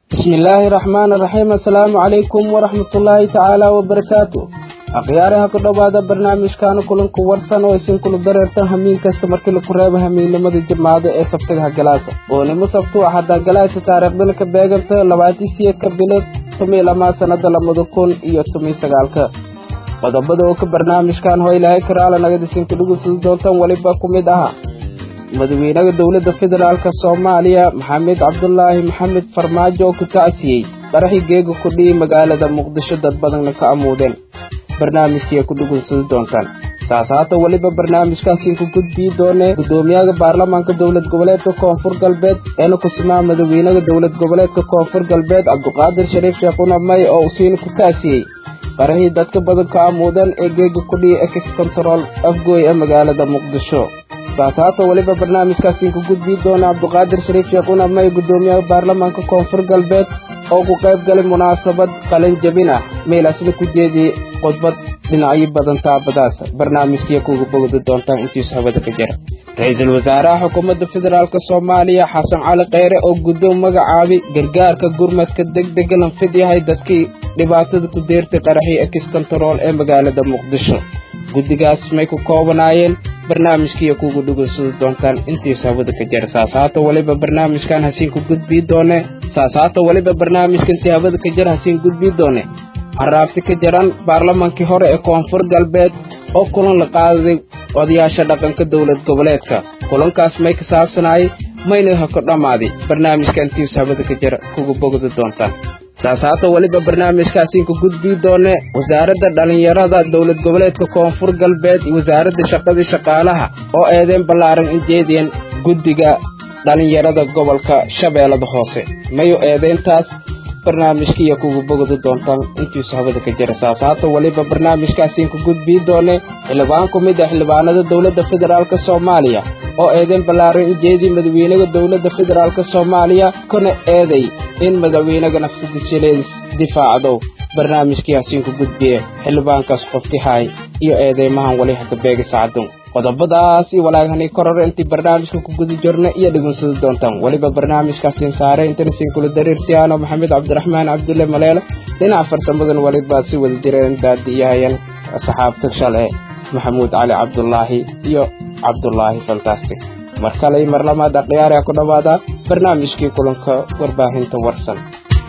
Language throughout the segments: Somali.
bismillaahi raxmaani raxiim assalaamu calaykum waraxmatullaahi tacaala wabarakaatu akhyaaraha ku dhowaada barnaamijkaana kulanku warsan oo isin kula dareertan hamiin kasta markii laku reebo hamiinnimada jimcaado ee sabtigaha galaasa oonimo sabtu ah haddaa galaasa taariikhdana ka beeganta labaatii siyeedka bilood tumiy lamaa sannada labada kun iyo tumiy sagaalka qodobada oo ka barnaamijkan hoo ilaahay karaala nagadisinka dhugusida doontan weliba ku mid aha madaxweynaha dowladda federaalk soomaaliya maxamed cabdulaahi maxamed farmaajo oo ku tacsiyey qaraxii geega ku dhihi magaalada muqdisho dad badanna ka amuudeen barnaamijkii ay ku dhugunsadi doontaan saas haata weliba barnaamijkaasiin ku gudbii doonee guddoomiyaha baarlamaanka dowlad goboleedka koonfur galbeed eena kusimaa madaxweynaha dowlad goboleedka koonfur galbeed cabdiqaadir shariif sheekhuna may oo usiina ku taasiyey qaraxii dadka badan ka amuudeen ee geega ku dhihi ex control afgooy ee magaalada muqdisho saas haata weliba barnaamijkaasiin ku gudbii doona cabdiqaadir shariif sheekhuna may guddoomiyaha baarlamaanka koonfur galbeed oo ku qayb galay munaasabad qalin jabin ah meelaasna ku jeediyey khudbad dhinacyo badan taabadaas barnaamijkiiya kuga bogdi doontaan intiisu hawada ka jira ra-iisul wasaaraha xukuumadda federaalk soomaaliya xasan cali kheyre oo guddoon magacaabi gargaarka gurmadka degdega lanfid yahay dadkii dhibaatada ku deertay qaraxii ex control ee magaalada muqdisho guddigaas may ku koobanaayeen barnaamijkiiya kuga dhugunsadi doontaan intiisu hawada ka jira saas haata weliba barnaamijkan hasiin ku gudbii doone saas haata weliba barnaamijka intii hawada ka jira hasiin gudbii doone haraabti ka jiran baarlamaankii hore ee koonfur galbeed oo kulan la qaaday odayaasha dhaqanka dowlad goboleedka kulankaas may ka saabsanaayay mayna ha ku dhammaaday barnaamijka intiisu hawada ka jira kuga bogdi doontaan saas haata weliba barnaamijkaasiin ku gudbii doone wasaaradda dhallinyarada dowlad goboleedka koonfur galbeed iyo wasaaradda shaqadii shaqaalaha oo eedeen ballaaran injeediyeen guddiga dhallinyarada gobolka shabeellada hoose mayu eedeyntaas barnaamijkiiya kuga bogdi doontaan intiisu hawada ka jira saas haata weliba barnaamijkaasiin ku gudbii doone xildhibaan ku mid ah xildhibaanada dowladda federaalk soomaaliya oo eedeen ballaaran injeedii madaxweynaha dowladda federaalk soomaaliya kana eeday in madaxweynaga nafsadiisaleedis difaacdo barnaamijkii hasiin ku gudbiye xildhibaankaas qoftihaay iyo eedeymahan wali haka beega sacadun qodobadaas iyo walaaghanay koror intii barnaamijka ku guda jirna iyo dhegunsadi doontaan weliba barnaamijkaasiin saare intanasiin kula dareersiyaano maxamed cabdiraxmaan cabdulle maleele dhinaca farsamadan waliba si wada jireen daadi iyo hayan saxaabta shale maxamuud cali cabdulaahi iyo cabdulaahi fantastic mar kale iyo mar lamaad akhyaari ha ku dhowaada barnaamijkii kulanka warbaahinta warsan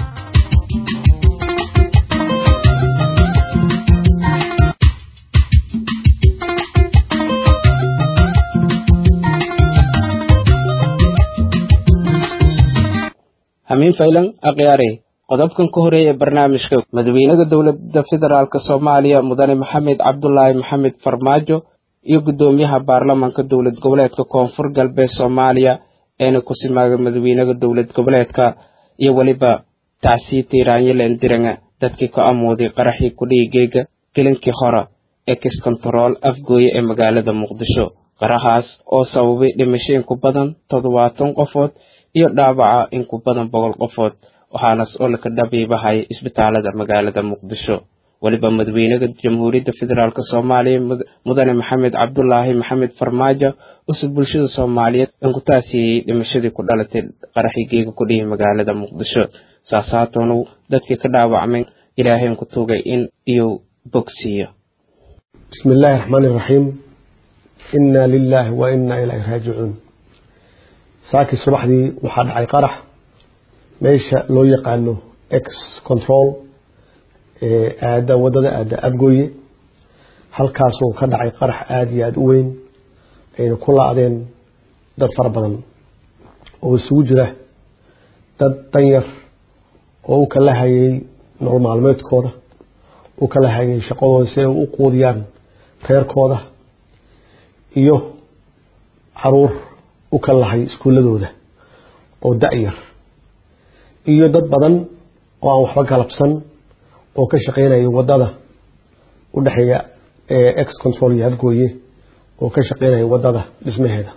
hamiin faylan akhyaare qodobkan ka horeeya ee barnaamijka madaxweynaha dowladda federaalk soomaaliya mudane maxamed cabdulaahi maxamed farmaajo iyo guddoomiyaha baarlamaanka dowlad goboleedka koonfur galbeed soomaaliya eena ku simaaga madaxweynaha dowlad goboleedka iyo weliba tacsii tiiraanyaleen diranga dadkii ka amooday qaraxii kudhihi geega gelinkii hore ex control afgooye ee magaalada muqdisho qarahaas oo sababay dhimasho in ku badan toddobaatan qofood iyo dhaawaca in ku badan boqol qofood waxaanas oo laka dhabiibahaya isbitaalada magaalada muqdisho weliba madaxweynaha jamhuuriyadda federaalk soomaaliya mudane maxamed cabdulaahi maxamed farmaajo usub bulshada soomaaliyeed in ku taasiyeyey dhimashadii ku dhalatay qaraxii geega ku dhihi magaalada muqdisho saas haatoonu dadkii ka dhaawacmay ilaahayn ku tugay in iyuu bogsiiyo bismi illaahi raxmaani iraxiim inna lilaahi wa inna ilaahi raajicuun saakii subaxdii waxaa dhacay qarax meesha loo yaqaano ex control ee aada wadada aada afgooye halkaasuu ka dhacay qarax aada iyo aada u weyn ayna ku la-deen dad fara badan oo isugu jira dad danyar oo u kala hayay nolol maalmeedkooda u kala hayay shaqadooda si ay u quudiyaan reerkooda iyo caruur u kala lahay iskuuladooda oo da-yar iyo dad badan oo aan waxba galabsan oo ka shaqeynaya wadada u dhexeeya ex control iyo afgooye oo ka shaqeynaya wadada dhismaheeda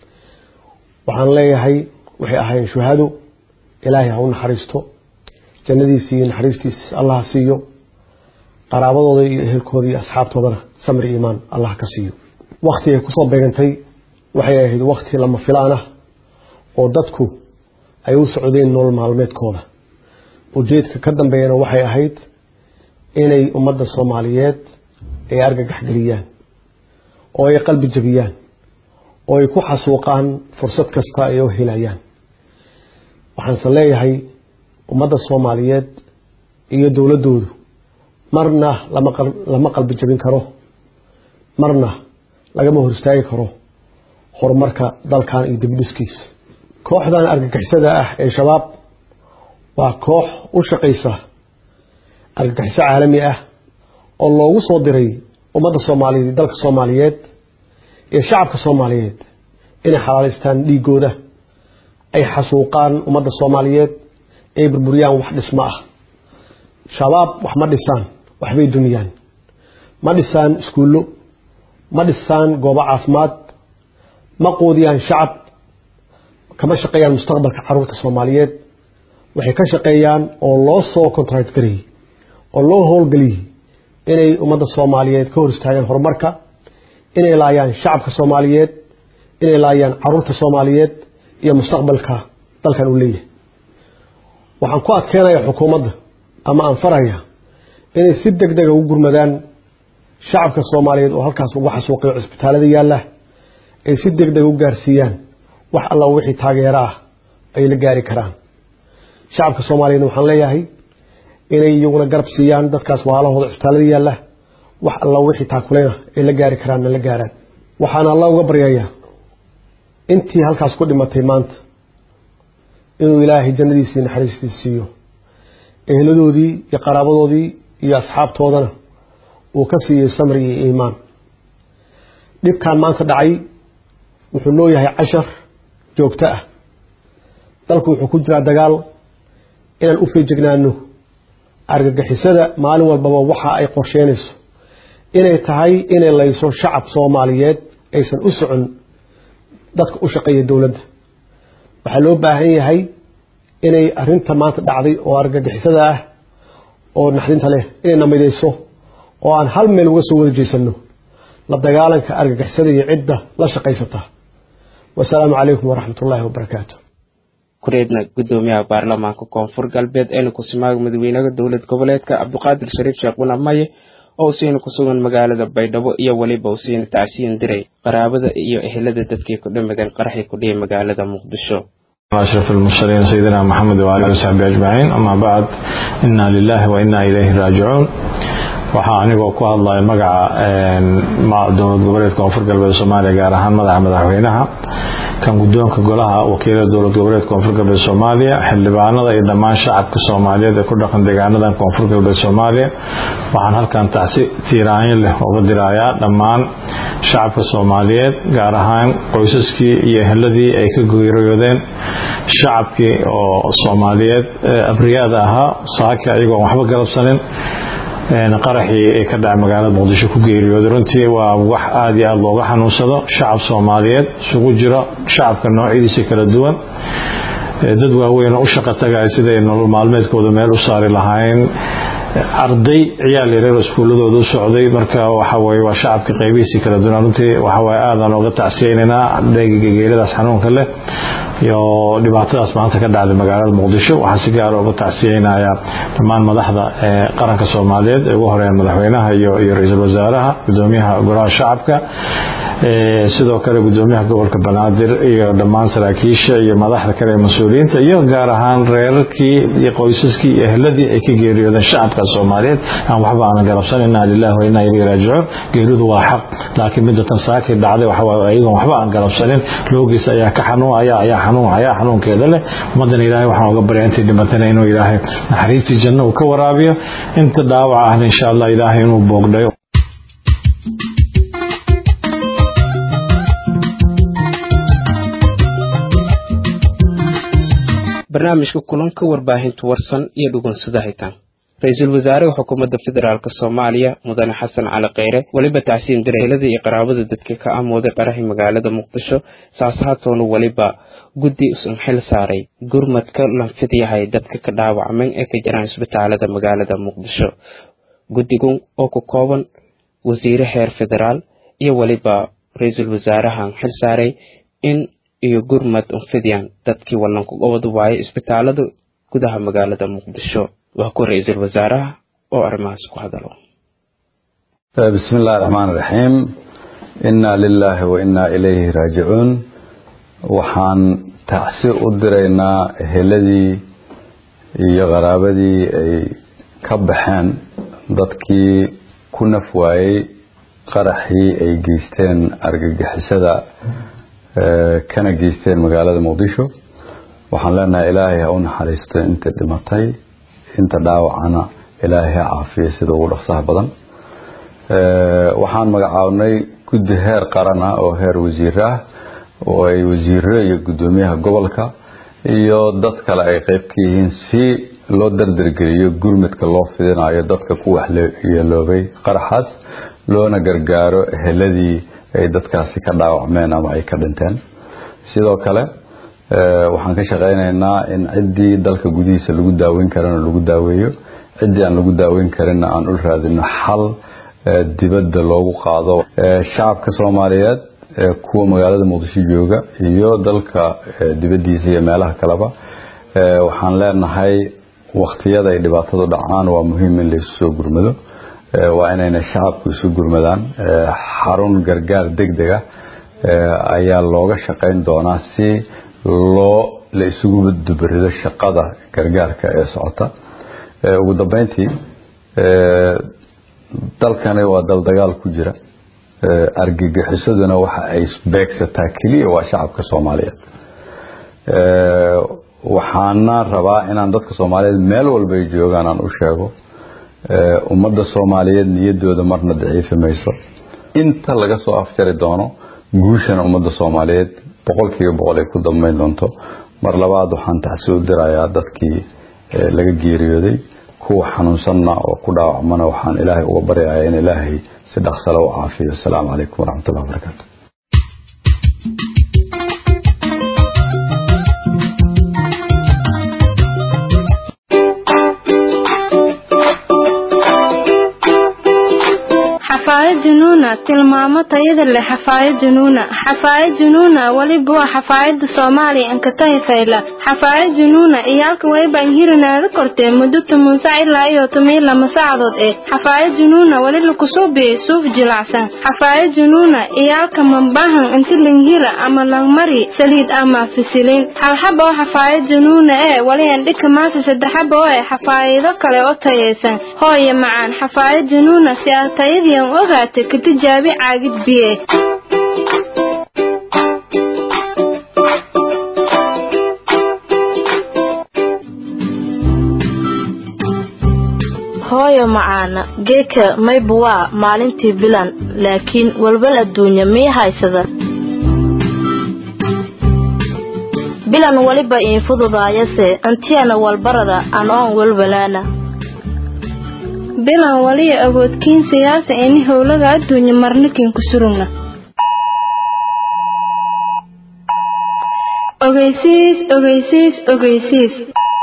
waxaan leeyahay waxay ahaayeen shuhado ilaahay ha u naxariisto jannadiisi iyo naxariistiis allah ha siiyo qaraabadooda iyo ehelkooda iyo asxaabtoodana samir iimaan allah ka siiyo wakti ay kusoo beegantay waxay ahayd wakti lama filaan ah oo dadku ay u socdeen nolol maalmeedkooda ujeedka ka dambeeyana waxay ahayd inay ummadda soomaaliyeed ay argagax geliyaan oo ay qalbi jabiyaan oo ay ku xasuuqaan fursad kasta ay u helayaan waxaanse leeyahay ummadda soomaaliyeed iyo dowladdoodu marna lama qalbi jabin karo marna lagama hor istaagi karo horumarka dalkan iyo dibdhiskiisa kooxdan argagixisada ah ee shabaab waa koox u shaqaysa argagixiso caalami ah oo loogu soo diray ummadda soomaaliyeed dalka soomaaliyeed iyo shacabka soomaaliyeed inay xalaalaystaan dhiigooda ay xasuuqaan ummadda soomaaliyeed ay burburiyaan wax dhismo ah shabaab wax ma dhisaan waxbay dumiyaan ma dhisaan iskuullo ma dhisaan goobo caafimaad ma quudiyaan shacab kama shaqeeyaan mustaqbalka caruurta soomaaliyeed waxay ka shaqeeyaan oo loo soo contract garayey oo loo howlgeliyey inay ummadda soomaaliyeed ka hor istaagaan horumarka inay laayaan shacabka soomaaliyeed inay laayaan caruurta soomaaliyeed iyo mustaqbalka dalkan uu leeyahay waxaan ku adkeenayaa xukuumadda ama aan faraya inay si deg dega ugu gurmadaan shacabka soomaaliyeed oo halkaas ugu xasuuqayo cisbitaalada yaalla ay si deg dega u gaarsiiyaan wax alla wixii taageero ah ay la gaari karaan shacabka soomaaliyeedna waxaan leeyahay inay iyaguna garab siiyaan dadkaas waalahooda cisbitaalada yaalla wax alla wixii taakuleyna ay la gaari karaanna la gaaraan waxaana alla uga baryayaa intii halkaas ku dhimatay maanta inuu ilaahay jannadiisii naxariistiisa siiyo eheladoodii iyo qaraabadoodii iyo asxaabtoodana uu ka siiyey samri iyo iimaan dhibkan maanta dhacay wuxuu noo yahay cashar joogto ah dalku wuxuu ku jiraa dagaal inaan u feejignaano argagixisada maalin walbaba waxa ay qorsheynayso inay tahay inay layso shacab soomaaliyeed aysan u socon dadka u shaqeeya dowladda waxaa loo baahan yahay inay arinta maanta dhacday oo argagixisada ah oo naxdinta leh inay namidayso oo aan hal meel uga soo wada jeysano la dagaalanka argagixisada iyo cidda la shaqaysata wasalaamu calaykum waraxmat ullaahi wabarakaatu kureedna gudoomiyaha baarlamaanka koonfur galbeed eena kusimaaga madaxweynaha dowlad goboleedka cabdiqaadir shariif sheekh buna maye oo usiina ku sugan magaalada baydhabo iyo weliba usiina tacsiin diray qaraabada iyo ehelada dadkii ku dhamadan qaraxii ku dhiyay magaalada muqdisho أشرف المرسلين سيدنا محمد وآله وصحبه أجمعين أما بعد إنا لله وإنا إليه راجعون waxaa anigoo ku hadlaya magaca dowlad goboleedka koonfur galbeed soomaaliya gaar ahaan madaxa madaxweynaha kan guddoonka golaha wakiilada dowlad goboleedka koonfur galbeed soomaaliya xildhibaanada iyo dhammaan shacabka soomaaliyeed ee ku dhaqan deegaanadan koonfur galbeed soomaaliya waxaan halkan tacsi tiiraanyo leh uga dirayaa dhammaan shacabka soomaaliyeed gaar ahaan qoysaskii iyo eheladii ay ka geeriyoodeen shacabkii oo soomaaliyeed abriyaada ahaa saaki ayagoon waxba galabsanin qaraxii ee ka dhacay magaalada muqdisho ku geeriyooday runtii waa wax aada iyo aada looga xanuunsado shacab soomaaliyeed isugu jiro shacabka noocyadiisa kala duwan dad waaweyn oo u shaqa tagaya siday nolol maalmeedkooda meel u saari lahayn arday ciyaal yareer iskuuladooda u socday marka waxa weye waa shacabka qaybihiisii kala duwan runtii waxaweye aadaan ooga tacsiyeynaynaa dheegiga geeridaas xanuunka leh iyo dhibaatadaas maanta ka dhacday magaalada muqdisho waxaan si gaara uga tacsiyeynayaa dhammaan madaxda qaranka soomaaliyeed ee ugu horeeyaan madaxweynaha iyo ra-iisul wasaaraha gudoomiyaha golaha shacabka sidoo kale gudoomiyaha gobolka banaadir iyo dhammaan saraakiisha iyo madaxda kale ee mas-uuliyiinta iyo gaar ahaan reerarkii iyo qoysaskii iyo ehladii ay ka geeriyoodeen shacabka soomaaliyeed aan waxba aanan galabsan inaa lilahi wa inaa ilayhi raajicuun geeridu waa xaq laakiin midda tan saakii dhacday waxa waaye ayagoon waxba aan galabsanin loogiis ayaa ka xanuunaya ayaa xanuun ayaa xanuunkeeda leh ummadan ilaahay waxaan uga baryaa intay dhimatana inuu ilaahay naxariistii janno uu ka waraabiyo inta dhaawaca ahna insha allah ilaahay inuu boogdhayo barnaamijka kulanka warbaahinta warsan iyo dhugunsada hitaan ra-iisul wasaaraha xukuumadda federaalk soomaaliya mudane xasan cali kheyre weliba tacsiin direelada iyo qaraabada dadka ka amooday qaraxi magaalada muqdisho saashaatoona weliba guddi usan xil saaray gurmadka lanfid yahay dadka ka dhaawacmay ee ka jiraan isbitaalada magaalada muqdisho guddigan oo ku kooban wasiire heer federaal iyo weliba ra-iisul wasaarahan xil saaray in iyo gurmad unfidyan dadkii wallanku gobod waaye isbitaalada gudaha magaalada muqdisho waa ku ra-iisul wasaaraha oo arrimahaas ku hadalo bismi illahi raxmaan iraxiim innaa lilaahi wa innaa ilayhi raajicuun waxaan tacsi u diraynaa eheladii iyo qaraabadii ay ka baxeen dadkii ku naf waayey qaraxii ay geysteen argagixisada kana geysteen magaalada muqdisho waxaan leenahay ilaahay ha u naxariisto inta dhimatay inta dhaawacana ilaahay ha caafiyo sida ugu dhaqsaha badan waxaan magacaabnay guddi heer qaran ah oo heer wasiir ah oo ay wasiiro iyo guddoomiyaha gobolka iyo dad kale ay qeyb ka yihiin si loo dardargeliyo gurmudka loo fidinayo dadka ku waxyeeloobay qaraxaas loona gargaaro eheladii ay dadkaasi ka dhaawacmeen ama ay ka dhinteen sidoo kale waxaan ka shaqaynaynaa in ciddii dalka gudihiisa lagu daaweyn karana lagu daaweeyo ciddii aan lagu daaweyn karinna aan u raadino xal dibadda loogu qaado shacabka soomaaliyeed kuwa magaalada muqdisho jooga iyo dalka dibaddiisa iyo meelaha kaleba waxaan leenahay wakhtiyada ay dhibaatadu dhacaan waa muhiim in laysu soo gurmado waa inayna shacabku isu gurmadaan xarun gargaar degdeg ah ayaa looga shaqayn doonaa si loo la isugu dubarido shaqada gargaarka ee socota ugu dambeyntii dalkani waa dal dagaal ku jira argagixisaduna waxa ay beegsataa keliya waa shacabka soomaaliyeed waxaana rabaa inaan dadka soomaaliyeed meel walba ay joogaan aan u sheego ummadda soomaaliyeed niyadooda marna daciifi mayso inta laga soo afjari doono guushana ummadda soomaaliyeed boqolkiiba boqol ay ku dambeyn doonto mar labaad waxaan taxsi u dirayaa dadkii laga geeriyooday kuwa xanuunsanna oo ku dhaawacmana waxaan ilaahay uga baryayaa in ilaahay si dhaqsale u caafiyo asalaamu calaykum waraxmatullahi wabarakaatu xafaayad junuuna tilmaamo tayada leh xafaayad junuuna xafaayad junuuna weliba waa xafaayada soomaaliya ankatahi fayla xafaayad junuuna iyaalka wayba inhirinaada kortee muddo toban sac ilaa iyo toban lama saacadood eh xafaayad junuuna weli lakusuubiyey suuf jilacsan xafaayad junuuna iyaalka mambahan inti langhira ama langmari saliid ama fisiliin halxaba oo xafaayad junuuna ee weli andhika maasa saddexaba oo eh xafaayado kale oo tayaysan hooye macaan xafaayad junuuna si aad tayadiian ogaata ka tijaabi caagid biye hooyo macaana geeka mayba waa maalintii bilan laakiin walwal adduunya mii haysada bilan weliba iin fududaayase antiyana walbarada an oon walwalaana bilan waliya awoodkiin siyaasa ini howlaga adduunya marnikin ku surugna ogeysiis ogeysiis ogeysiis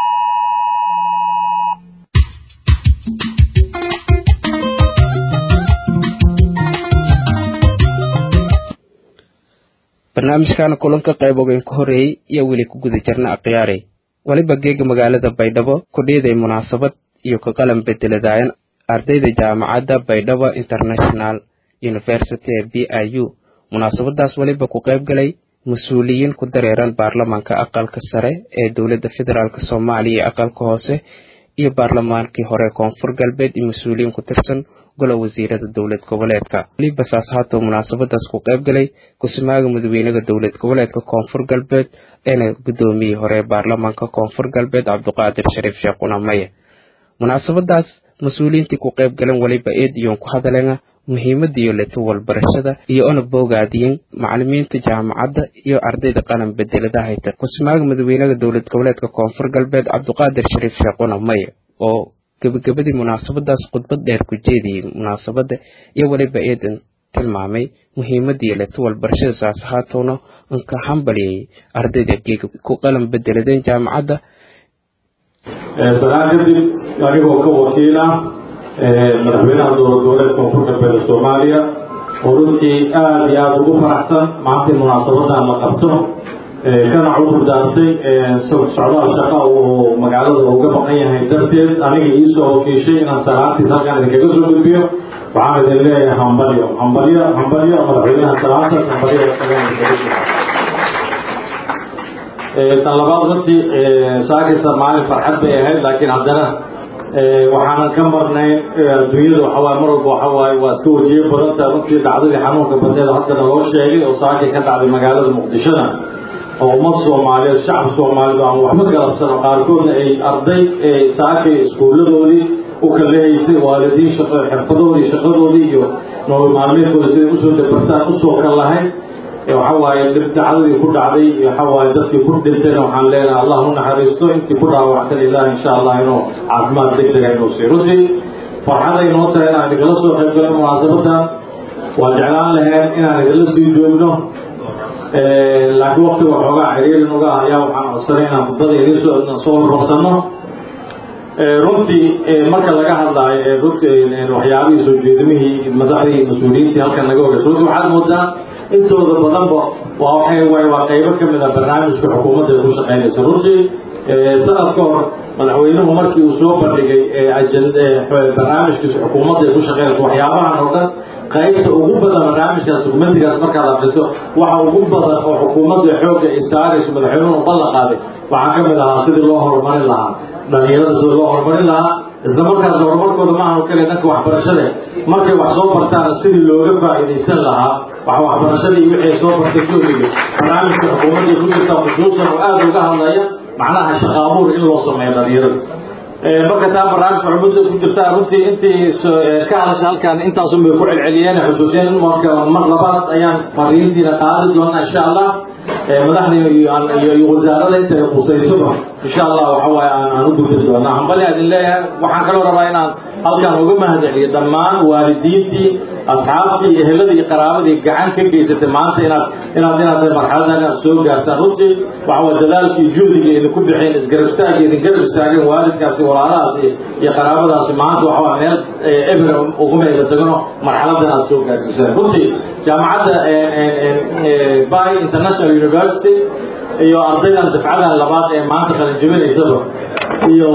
barnaamijkan kulanka qayb ogeyn ka horeeyey iyo weli ku guda jirna akhyaarey weliba geega magaalada baydhabo kudhiiday munaasabad iyo ka qalan bedeladaayan ardayda jaamacadda baydhabo international university ee b i u munaasabadaas weliba ku qayb galay mas-uuliyiin ku dareeran baarlamaanka aqalka sare ee dowladda federaalk soomaaliya iyo aqalka hoose iyo baarlamaankii hore koonfur galbeed iyo mas-uuliyiin ku tirsan gola wasiirada dowlad goboleedka weliba saas haatoo munaasabadaas ku qayb galay kusimaaga madaxweynaha dowlad goboleedka koonfur galbeed eena guddoomiyey hore baarlamaanka koonfur galbeed cabdiqaadir shariif sheekh qunamaye munaasabadaas mas-uuliyiintii ku qayb galan weliba eed iyoon ku hadaleena muhiimadiiyo leto walbarashada iyo ona boogaadiyen macalimiinta jaamacadda iyo ardayda qalan bedelada hayta kusimaaga madaxweynaha dowlad goboleedka koonfur galbeed cabdiqaadir shariif sheekh qunamaye oo gebagabadii munaasabadaas khudbad dheer ku jeediyey munaasabada iyo weliba eedan tilmaamay muhiimadii leto walbarashada saas ahaatowna anka hambaliyey ardayda geega ku qalan bedeladeen jaamacadda sanaan kadib anigoo ka wakiila madaxweynaha dowlad goboleedka koonfur galbeed soomaaliya oo runtii aada iyo aada ugu faraxsan maanta munaasabadan la qabto kana cudur daartay socdaal shaqa oo magaalada uga baqan yahay darteed aniga iisoo wakiishay inaan salaantiis halkaan idinkaga soo gudbiyo waxaan idin leeyahay hambalyo hambalyo hambalyo madaxweynaha salaantaas hambalyo tan labaad runtii saakaysa maalin farxad bay ahayd laakiin haddana waxaanan ka marnayn adduunyada waxawaaye mar walba waxawaaye waa iska wajiyo badanta runtii dhacdadii xanuunka badneed haddana loo sheegay oo saakay ka dhacday magaalada muqdishona oo ummad soomaaliyeed shacab soomaaliyeed aan waxba galabsano qaarkoodna ay arday saakay iskuulladoodii u kalehaysay waalidiin shaqo xirfadoodii shaqadoodii iyo nolol maalmeedkooda siday usoo dabartaan usoo kal lahayd waxa waaye dhib dacdadii ku dhacday waxa waaye dadkii ku dhintayna waxaan leenahay allah u naxariisto intii ku dhaawacsan ilaah insha allah inuu caafimaad degdega inuu siiyo runtii farxaday noo tahay inaan idinkala soo qayb galno munaasabadan waa jeclaan lahayn inaan idinla sii joogno laakiin waktiga waxoogaa xiriirin uga ayaa waxaan codsanay inaan khudbada idin soo soo hormarsano runtii marka laga hadlaayo waxyaabihii soo jeedimihii madaxdii mas-uuliyiintii halkan naga horeysa runtii waxaad moodaa intooda badanba waa waxay waay waa qaybo ka mid ah barnaamijka xukuumadda ay ku shaqaynayso runtii sanad ka hor madaxweynuhu markii uu soo bandhigay barnaamijkiisa xukuumadda ay ku shaqaynayso waxyaabahan oo dhan qaybta ugu badan barnaamijkaas dukumentigaas markaad akriso waxa ugu badan oo xukuumadda xoogga ay saarayso madaxweynuhu ballan qaaday waxaa ka mid ahaa sidii loo horumarin lahaa dhalinyarada sida loo horumarin lahaa isla markaas horumarkooda ma ahan kale dhanka waxbarashada markay wax soo bartaan sidii looga faa'iidaysan lahaa wax waxbarashadii wixii soo bartay koobiga barnaamijka xukuumadda ku jirta khusuusan oo aada uga hadlaya macnaha shaqaabuur in loo sameeyo dhalinyarada marka taa barnaamijka xukuumadda ku jirta runtii intii ka hadasha halkan intaasun bay ku celceliyeen xusuusiyeen marka mar labaad ayaan fariintiina qaadi doonaa insha allah madaxda iyo wasaarada inta ay qusaysaba insha allah waxa waaye aan aan u gudbin doonaa hambali idin leeyahay waxaan kaloo rabaa inaan halkan uga mahadceliyo dhammaan waalidiintii asxaabtii eheladii iyo qaraabadii gacan ka geysatay maanta inaad inaad inaad marxaladan inaad soo gaartaan runtii waxa waa dadaalkii juhdiga idinku bixeen isgarab istaagga idin garab istaageen waalidkaasi walaalahaasi iyo qaraabadaasi maanta waxa waa meel eber uguma ega tagano marxaladan aad soo gaarsiiseen runtii jaamacadda by international university iyo ardaydan dafcadan labaad ee maanta qalinjibinaysaba iyo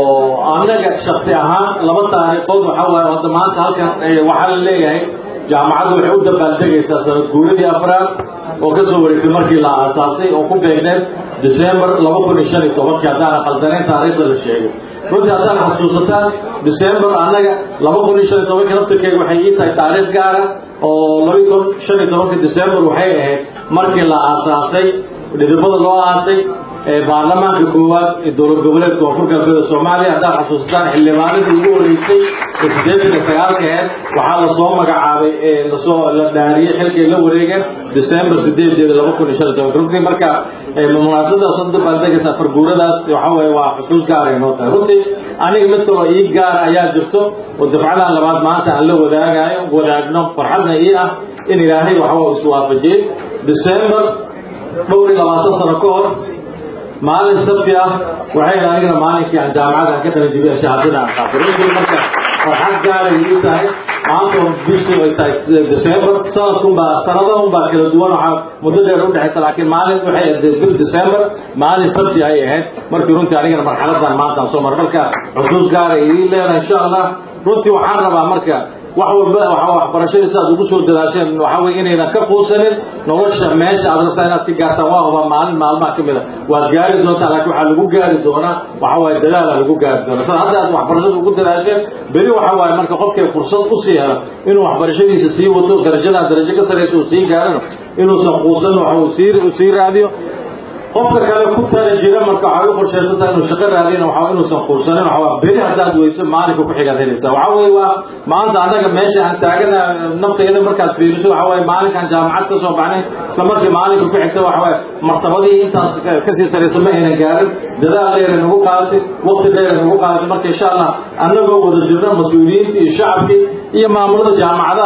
anaga shaksi ahaan laba taariikhood waxa waaye hadda maanta halkan waxaa la leeyahay jaamacaddu waxay u dabaaldegaysaa sanad guuradii afraad oo ka soo wareegtay markii la aasaasay oo ku beegneed december laba kun iyo shan iyo tobankii haddaana khaldanayn taariikhda la sheegay runtii haddaan xasuusataan december annaga laba kun iyo shan iyo tobankii naftirkeega waxay ii tahay taariikh gaara oo laba kun shan iyo tobankii december waxay ahayd markii la aasaasay dhidibada loo aasay baarlamaanka koowaad ee dowlad goboleedka koonfur galbeeda soomaaliya haddaad xasuustaan xildhibaanadii ugu horeysay ee siddeetan iyo sagaalka aheed waxaa lasoo magacaabay lasoo la dhaariyey xilkay la wareegeen december sideedeeda laba kun iyo shan iyo tobanka runtii marka munaasabadaas u dabaaldegaysa farguuradaas waxa weeye waa xusuus gaaray noo tahay runtii aniga mid kaloo ii gaara ayaa jirto oo dafcadan labaad maanta aan la wadaagayo wadaagno farxadna ii ah in ilaahay waxba iswaafajiyey december dhowr iyo labaatan sano ka hor maalin sabti ah waxay anigana maalinkii aan jaamacada aan ka qalin jibiya shahaadada aan qaatay runtii marka farxad gaaray ii tahay maanta bishii ay tahay december sanadkunbaa sanadahan baa kala duwan waxaa muddo dheer udhexaysa laakiin maalin waxay ahayd bil december maalin sabti ay ahayd markii runtii anigana marxaladan maanta aan soo maray marka xusuus gaaray ii leedahay insha allah runtii waxaan rabaa marka wax walba waxa waxbarashadii sidaad ugu soo dadaasheen waxa weye inaynan ka quusanin nolosha meesha aad rabtaa inaad ka gaartaan waa huba maalin maalmaha ka mid a waad gaari doontaa laakiin waxaa lagu gaari doonaa waxa waaye dadaala lagu gaari doonaa sida hadda aad waxbarashada ugu dadaasheen beri waxa waaye marka qofkay fursad usii helo inuu waxbarashadiisa sii wato darajadaa darajo ka saraysa uu sii gaarano inuusan quusanin waxa uu sii uu sii raadiyo qofka kale ku tala jira marka waxay u qorshaysantaa inuu shaqo raadina waxa inuusan quursanin waxa waa beri haddaad weyso maalinka ku xigaad helaysaa waxa weeye waa maanta annaga meesha aan taagana naftayda markaad fiiriso waxa waaye maalinkaan jaamacad ka soo baxnay isla markii maalinka ku xigta waxa waaye martabadii intaas kasii saraysa ma aynan gaarin dadaal dheer nagu qaadatay waqti dheer nagu qaadatay marka insha allah annagoo wada jirna mas-uuliyiinta iyo shacabkii iyo maamulada jaamacadaha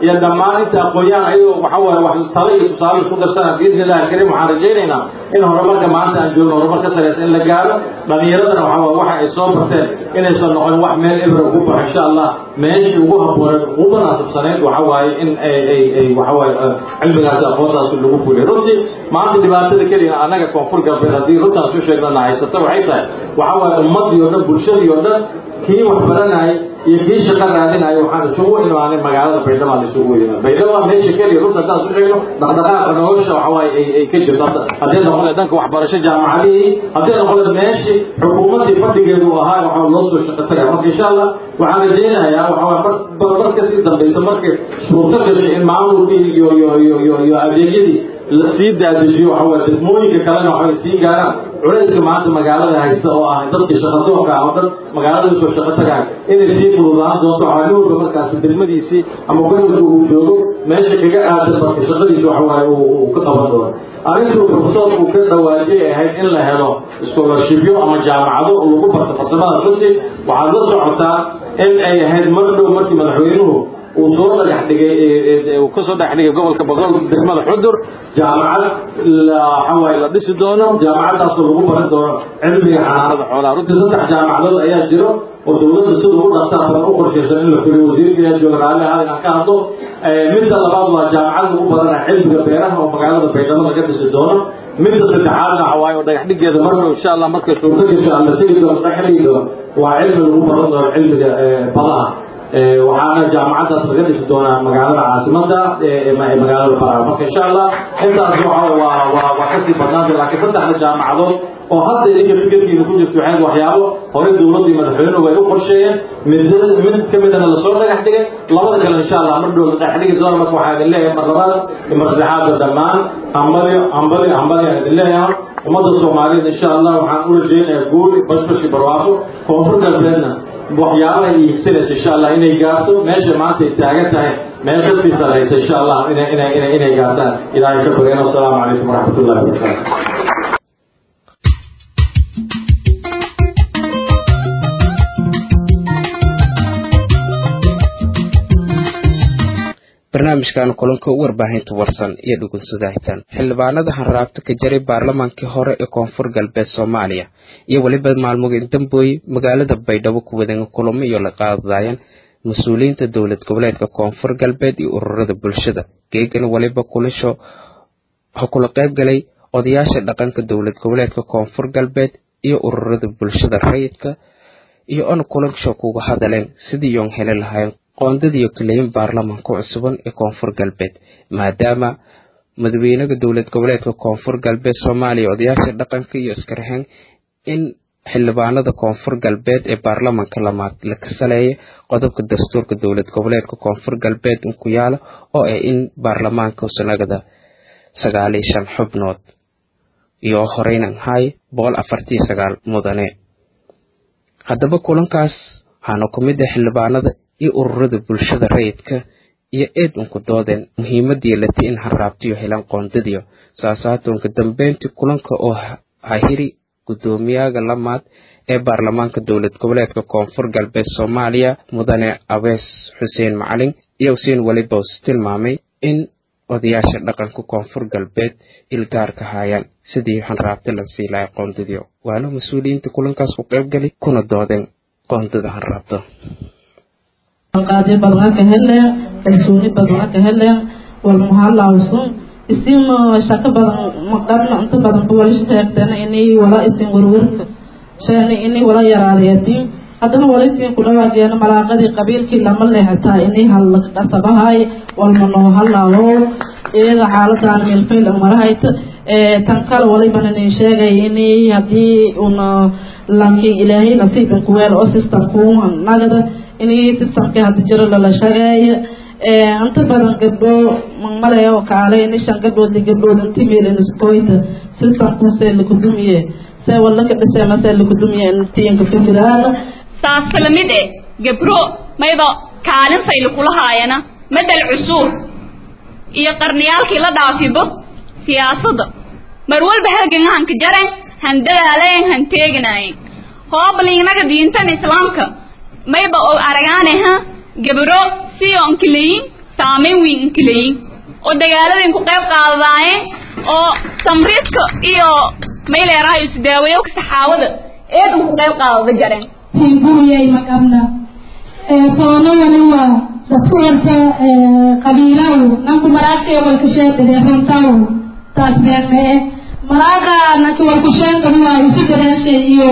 iyo dhammaan inta aqoon-yahan ayagoo waxa waaye wax talo iyo tusaale isku darsana biidni illahi alkariim waxaan rajaynaynaa in horumarka maanta aan joogno horumar ka sareysa in la gaaro dhalinyaradana waxa waaye waxa ay soo barteen inaysan noqon wax meel ebra ugu baxo insha allah meeshii ugu habooneed ugu munaasabsaneyd waxa waaye in ay ay ay waxa waaye cilmigaasi aqoontaasi lagu fuliyo runtii maanta dhibaatada keliya annaga koonfur galbeed haddii runtaas u sheegnana haysata waxay tahay waxa waaye ummadii oo dhan bulshadii oo dhan kii wax baranayay iyo kii shaqo raadinaya waxaan isugu imaanay magaalada baydhabo aan isugu imaan baydhabo waa meesha keliya runta haddaan isu sheegno dhaqdhaqaaqa nolosha waxa waaye ay ay ka jirto haddii noqon lahayd dhanka waxbarasho jaamacadihii haddii noqon lahayd meeshii xukuumaddii fadhigeedu uu ahaa waxaa loo soo shaqo tagaya marka insha allah waxaan rajaynayaa waxa waaye mar mar kasii dambaysa markay suurto gashay in maamulkii iyo iyo iyo iyo iyo adeegyadii la sii daadajiyo waxa waaye degmooyinka kalena waxay sii gaaraan culayska maanta magaalada haysta oo ah dadkii shaqadoonka ah oo dhan magaalada usoo shaqo tagaan inay sii fududaan doonto waxaa nin walba markaasi degmadiisii ama gobolka uu joogo meesha kaga aadan marka shaqadiisa waxa waaye uu ka qaban doono arrintuu fursad uu ka dhawaajiyay ahayd in la helo scholarshipyo ama jaamacado lagu barto farsamada runtii waxaad la socotaa in ay ahayd mar dhow markii madaxweynuhu uu soo dhagax dhigay uu kasoo dhagax dhigay gobolka boqol degmada xudur jaamacad waxa waaye la dhisi doono jaamacadaasoo lagu baran doono cilmiga xanaanada xoolaha runtii saddex jaamacadood ayaa jiro oo dowladda sida ugu dhaqsaa badan u qorshaysan in la fuliyo wasiirka ayaa jooga raalli ahaa inaan ka hadlo midda labaad waa jaamacad lagu baranaya cilmiga beeraha oo magaalada baydhabo laga dhisi doono midda saddexaadna waxa waaye oo dhagax dhigeeda marna insha allah markay suurto gasho aan la tegi doono dhagax dhigi doono waa cilmi lagu baran doono cilmiga badaha waxaana jaamacadaas laga dhisi doonaa magaalada caasimada magaalada baraa marka insha allah intaas waa waa waa kasii badnaanta laakiin saddexda jaamacadood oo hadda idinka fikirkiina ku jirto waxayd waxyaabo horey dowladdii madaxweynuhu ay u qorsheeyeen mid mid ka midana lasoo dhagax dhigay labada kale insha allah mar dhow la dhagax dhigi doona marka waxaa idin leeyahay mar labaad iyo mar saddexaadba dhammaan hambalyo hambalyo hambalyo aan idin leeyahay ummadda soomaaliyeed insha allah waxaan u rajaynayaa guul bashbashi barwaaqo koonfur galbeedna waxyaabaha iibsanaysa insha allah inay gaarto meesha maanta ay taagan tahay meel kasii saraysa insha allah inay inay inay inay gaartaan ilaahay ka bareen assalaamu calaykum waraxmatullahi wabarakaatu barnaamijkan kulanka warbaahinta warsan iyo dhugunsadahitaan xildhibaanada hanraabta ka jaray baarlamaankii hore ee koonfur galbeed soomaaliya iyo weliba maalmogeyn dambooye magaalada baydhabo ku wadan kulamo iyo la qaadayeen mas-uuliyiinta dowlad goboleedka koonfur galbeed iyo ururada bulshada geegana weliba kulasho ha kula qayb galay odayaasha dhaqanka dowlad goboleedka koonfur galbeed iyo ururada bulshada rayidka iyo on kulansho kuga hadaleen sidii yoon heli lahayn qoondadiiyo kaleyin baarlamaanka cusuban ee koonfur galbeed maadaama madaxweynaha dowlad goboleedka koonfur galbeed soomaaliya odayaasha dhaqanka iyo iskaraheen in xildhibaanada koonfur galbeed ee baarlamaanka lamaad la kasaleeya qodobka dastuurka dowlad goboleedka koonfur galbeed inku yaala oo ah in baarlamaanka sanagada sagaal iyo shan xubnood iyo horeynan hay boqol afartii sagaal mudane haddaba kulankaas waxaana ku mid ah xildhibaanada iyo ururada bulshada rayidka iyo eed unku doodeen muhiimadii lati in hanraabtiyo helaan qoondadiyo saasaatonka dambeyntii kulanka oo hahiri guddoomiyaga lamaad ee baarlamaanka dowlad goboleedka koonfur galbeed soomaaliya mudane abees xuseen macalin iyo usiin welibos tilmaamay in odayaasha dhaqanka koonfur galbeed ilgaarka haayaan sidii hanraabti la sii lahay qoondadiyo waana mas-uuliyiinta kulankaas ku qaybgali kuna doodeen qoondada hanraabta qaadi badna ka heleen kalsooni badna ka heleen walmuhalawsun isin shaqo badan maqarna inta badan walisha taagtana inay wala isin warwarka sheena inay wala yaraadayadin haddana wala isin ku dhawaageena malaaqadii qabiilkii lama leexataa inay halla qasabahay walmanoo halawo iyada xaaladan milfayl marahayta tan kale walibana nin sheegay inay haddii una laakiin ilaahay nasiibin kuweel oo systemku nagada inay systemkii hadda jiro lala shageeyo inta badan gabdho male oo kaale ini shan gabdhood li gabdhood inti meel inuskoyta systemku see lakudumiye see walaka dhiseena see lakudumiye intiinka fikiraana saas kala mid eh gabro mayba kaalin fayli kula haayana madal cusuur iyo qarniyaalkii la dhaafibo siyaasadda mar walba halgangahanka jaren han dadaalayen han teeginayen hoobalingnaga diintan islaamka mayba og aragaane ha gabro si onkileyin saameyn weyn inkaleyin oo dagaaladin ku qayb qaadadaayeen oo samriidka iyo mayleeraha isu daaweeyo saxaawada eedan ku qayb qaadada jareen guriyay maqabna toono waliba dadku horta qabiilaw nanku maraashay walkasheedade runtaw taas beemee maraaqa nanki walkusheedadi waa isu dareeshay iyo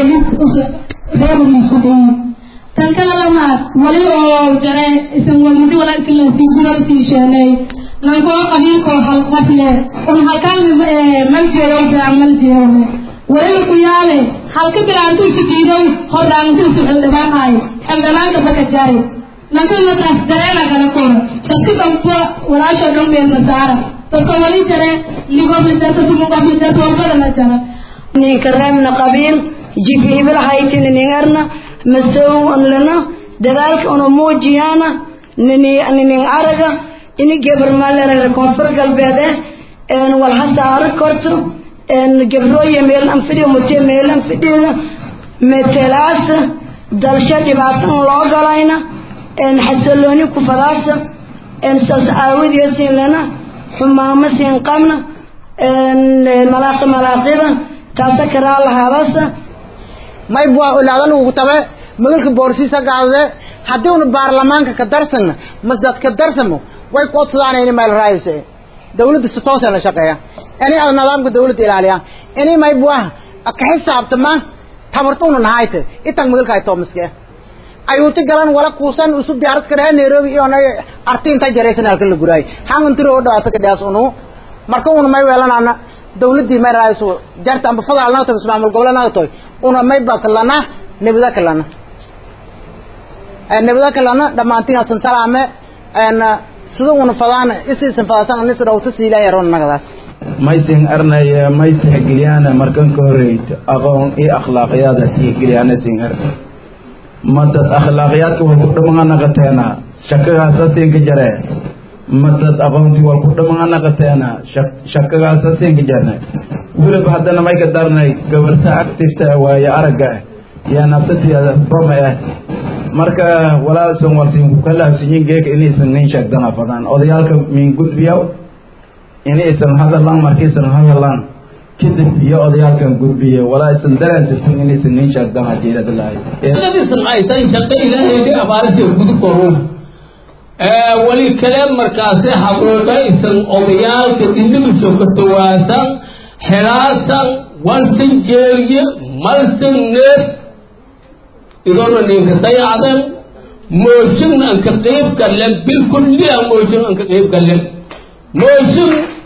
reebuliisu dhiyi tan kala lamaad wali oo jare isan walidi wala isinlasiigudalasii sheenay nankoo qabiilkoo halqafle un halkaan maljeeyowsa maljeeyowne waliba ku yaabe halka bilaantuusu diiday hordaantuusu xildhibaanaay xildhibaanka baka jaray nankana taas dareena kala koro dadka dhanba walaasha dhan meelma saara dadka wali jare ligoflidarta sumuqoflidarta walbada la jara ninka reebna qabiil jibiibil haytini ningarna masow lana dadaalka una muujiyana nini ninin araga ini gebar malerere koonfur galbeede een walha saaro korto een gabrooye meel an fidhiyo mute meel an fidhiyo metelaasa dalsho dhibaatan loo galayna een xasillooni ku fadaasa een saas aawidiyo siin lana xumaamo siin qabna een malaaqi malaaqida taasa karaa lahaadasa may bua ilaadan ugu tabe magalka boorsiisa gaadade haddii una baarlamaanka ka darsana masdad ka darsamo way koodsadaan ini meel raayse dawladda si toosa la shaqeeya ini ada nidaamka dawladda ilaaliya ini may bua ka xisaabtama tabartuna nahayte itan magalka ay toomiske ayuuti galan wala kuusan usub diyaarad ka dhahay nairobi iyo na arti inta jaraysan halkan la guraay hangan tiro oo dhawaata ka dhaas unu marka una may weelanana dawladdii may raayso jarta amba fadaal naagto ismaamul gobolnaga toy una may bakalana nabada kalana nabada kalana dhamaantiin asan salaame en sida una fadaan isiisan fadaasan anis dhawta siilaya ron nagadaas maysin arnaya may tixgeliyaan markan ka horeyto aqoon iyo akhlaaqyaada tixgeliyaan sin ar madad akhlaaqyaadka waa ku dhammaan naqateena shakagaasa siinka jare madad aqoontii waa ku dhammaan naqateena shakagaasa siinka jarne weliba haddana may ka darnay gabarta actifta waaye aragga ah yaa nafsateeda bama ah marka walaalsan walsin ku kalaasiyin geeka inaysan nin sheegdana badan odayaalka min gudbiyaw inaysan hadalaan markaysan hadalaan kadib iyo odayaalkan gudbiye walaasan daraansirtin inaysan nin sheegdana jeerada lahay aysan shaqo ilaahay abaarisi gudu koruun wali kale markaasi habrooda-isan odayaalka dhinigiso ka tawaasan xelaasan walsan jeeriye malsan neef idoona ninka dayacdan mooshin an ka qeyb gallen bilkulliya mooshin an ka qeyb gallen mooshin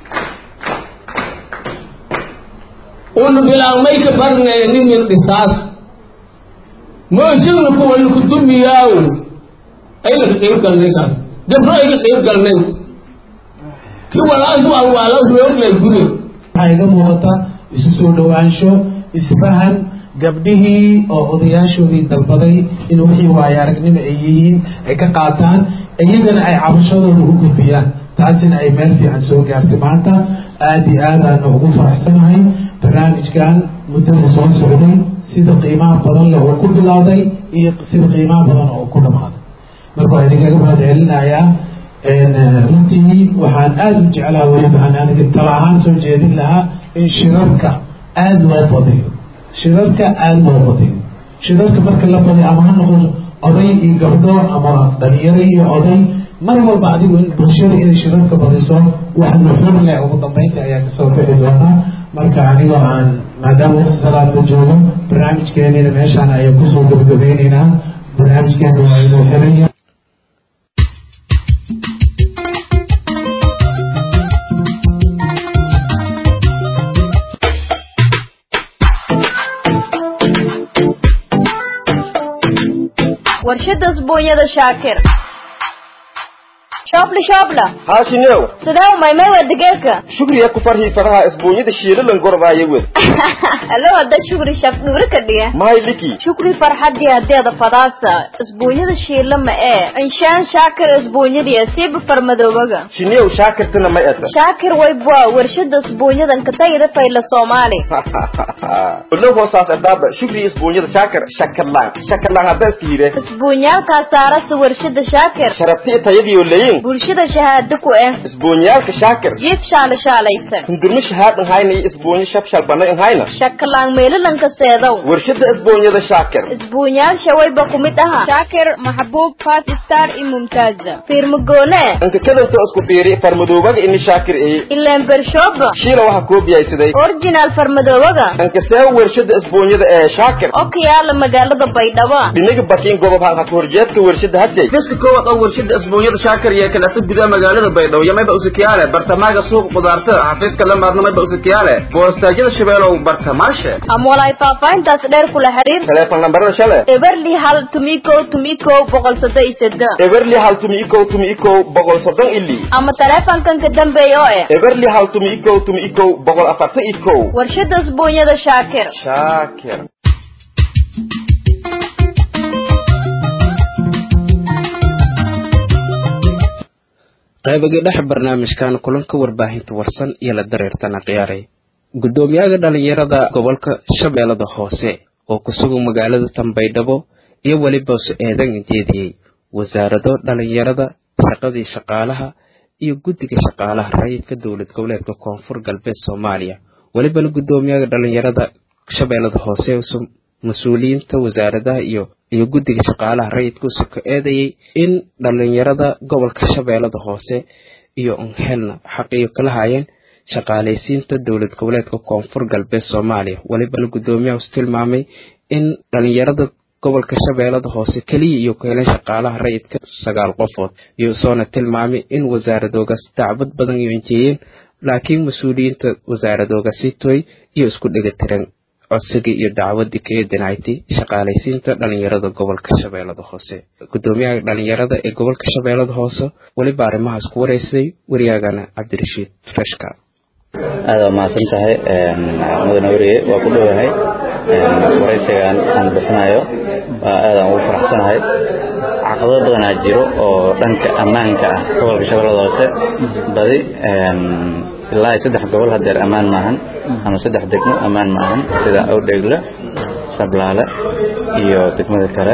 una bilaamay ka barnay nimin dhisaas mooshinna kuwa laku dumiyaaw ayna ka qeyb galnay kaas gabro ay ka qeyb galnay ki walaas waa waala rooglay guri waxaa iga muuqata isu soo dhowaansho isfahan gabdhihii oo odayaashoodii dalbaday in wixii waayo aragnimo ay yihiin ay ka qaataan iyagana ay cabashadooda u gudbiyaan taasina ay meel fiican soo gaartay maanta aada iyo aadaana ugu faraxsanahay barnaamijkan muddada soo socday sida qiimaha badan leh oo ku bilowday iyo sida qiimaha badan oo ku dhamaaday marka waa idinkaga mahad celinayaa runtii waxaan aada u jeclaa weliba aan aniga tala ahaan soo jeedin lahaa in shirarka aada loo badiyo shirarka aada loo badiyo shirarka marka la badiyo ama ha noqoto oday iyo gabdho ama dhalinyaro iyo oday mar walba adigu in bulshada inay shirarka badiso wax nuxur leh ugu dambeynta ayaa kasoo bixi doonaa marka anigoo aan maadaama waqti salaada joogo barnaamijkeenina meeshaan ayaa kusoo gabagabeyneynaa barnaamijkeena waa inuu xiranya warshada usbuunyada shaakir shoobla shoobla haashinew sidee umaymay waa digeerka shugriya ku farhii faraha isbuunyada shiilalan gorbaaya wed alo hadda shukri shaf dhuuri ka dhiga mahay liki shukri farxadii hadeeda fadaasa isbuunyada shiila ma ee inshaan shaakir isbuunyadii siiba farmadoobaga shinew shaakirtana ma eta shaakir waybwa warshada isbuunyadan katayda fayla soomaali olo hoosaas adaaba shugriya isbuunyada shaakir shakarlaan shakarlaan hadda iska hire isbuunyaalkaa saarasa warshada shaakir sharabti tayadiyo leyin bulshada shahaado ku eh isbuunyaalka shaakir jiif shaala shaalaysan hindurmo shahaadan hayna iyo isbuunyo shabshal banay hayna shakalaan meelalanka seedow warshada isbuunyada shaakir isbuunyaasha wayba ku mid aha shaakir maxbuub five star iyo mumtaaza fiirmagoone inka kadanta isku fiiri farmadoobaga ini shaakir eye ileen bershooba shiila waxa koobiyaysaday original farmadoobaga inka see warshada isbuunyada ee shaakir oo ka yaala magaalada baydhabo dhinaga bakiin gobob hanka horjeedka warshada hasey fiska koowaad oo warshada isbuunyada shaakir iyo kalata gudaha magaalada baydhabo yamayba usakiyaale bartamaaga suuq qudaarta xafiiska lamaadna mayba usakiyaale boostaajyada shabeelow bartamaashe ama walaay faahfaahintaas dheer kula xiriir teleefon lambarada shale eberli hal tumiko tumiko boqol soddon iyo seddex eberli hal tumi ikow tumi ikow boqol soddon ili ama teleefonkan ka dambeeya oo eh eberli hal tumi ikow tumi ikow boqol afartan ikow warshada isbuunyada shaakir shaakir qaybaga dhex barnaamijkan kulanka warbaahinta warsan iyo la dareertana khiyaaray guddoomiyaha dhalinyarada gobolka shabeellada hoose oo ku sugan magaalada tanbaydhabo iyo weliba su-eedan jeediyey wasaarado dhalinyarada shaqadii shaqaalaha iyo guddiga shaqaalaha rayidka dowlad goboleedka koonfur galbeed soomaaliya welibana guddoomiyaha dhalinyarada shabeellada hoose mas-uuliyiinta wasaaradaha iyo iyo guddiga shaqaalaha rayidka usoo ka eedayay in dhalinyarada gobolka shabeellada hoose iyo unhelna xaqiyo kala hayeen shaqaalaysiinta dowlad goboleedka koonfur galbeed soomaaliya welibana guddoomiyaha us tilmaamay in dhalinyarada gobolka shabeellada hoose keliya iyo ku heleen shaqaalaha rayidka sagaal qofood iyo soona tilmaamay in wasaaradoogaas dacbad badan iyo injeeyeen laakiin mas-uuliyiinta wasaaradoogaasi toy iyo isku dhegatiran codsigii iyo dacwadii kaga dinaaytay shaqaalaysiinta dhalinyarada gobolka shabeellada hoose guddoomiyaha dhalinyarada ee gobolka shabeellada hoose weliba arrimahaas ku wareysay waryaagana cabdirashiid freshka aada waa mahadsan tahay mudane weriye waa ku dhowahay waraysigan aan bixinayo waa aadaan ugu faraxsanahay caqabado badanaa jiro oo dhanka ammaanka ah gobolka shabeellada hoose badi ilaa iyo saddex gobol hadeer ammaan maahan ama saddex degmo ammaan maahan sida awdheegle sablaale iyo degmada kale